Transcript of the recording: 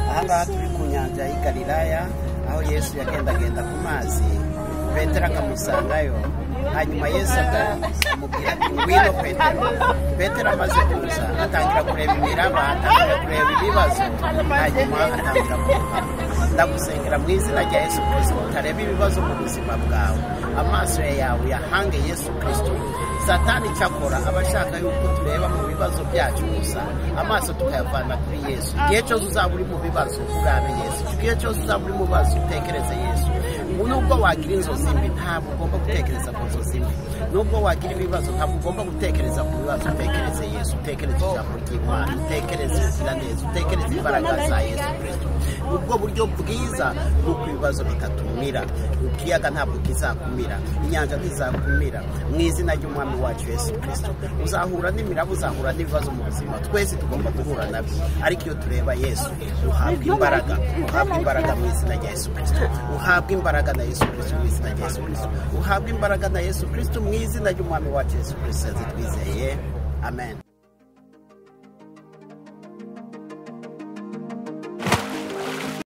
aha turi ku nyanja y'i galilaya aho yesu yagendagenda ku mazi petero akamusangayo hanyuma yesu akamubwira ati ngwino petero petero amaze kuza atangira kureba imiraba atangira kureba ibibazo hanyuma atangira kuroba ndagusengera mu izina rya yesu kirisito utareba ibibazo mu buzima bwawe amaso yawe yahange yesu kirisito satani cyakora aba ashaka yuko tureba mu bibazo byacu gusa amaso tukayavana kuri yesu igihe cyose uzaba uri mu bibazo urabe yesu igihe cyose uzaba uri mu bibazo utekereze yesu nubwo wagira inzozi mbi ntabwo ugomba gutekereza ku nzozi mbi nubwo wagira ibibazo ntabwo ugomba gutekereza ku bibazo utekereze yesu utekereze ijambo ry'imana utekereze ubuziraneza utekereze imbaraga za yesu kirisito ubwo buryo bwiza bw'uko ibibazo bitatumira ikiyaga ntabwo kizakumira inyanja ntizakumira mu izina ry'umwami wacu yesu kirisito uzahura n'imiraba uzahura n'ibibazo mu buzima twese tugomba guhura nabyo ariko iyo tureba yesu uhabwa imbaraga uhabwa imbaraga mu izina rya yesu kirisito uhabwa imbaraga na yesu kirisito mu izina rya yesu kirisito uhabwa imbaraga na yesu kirisito mu izina ry'umwami wacu yesu kirisito twizeye amen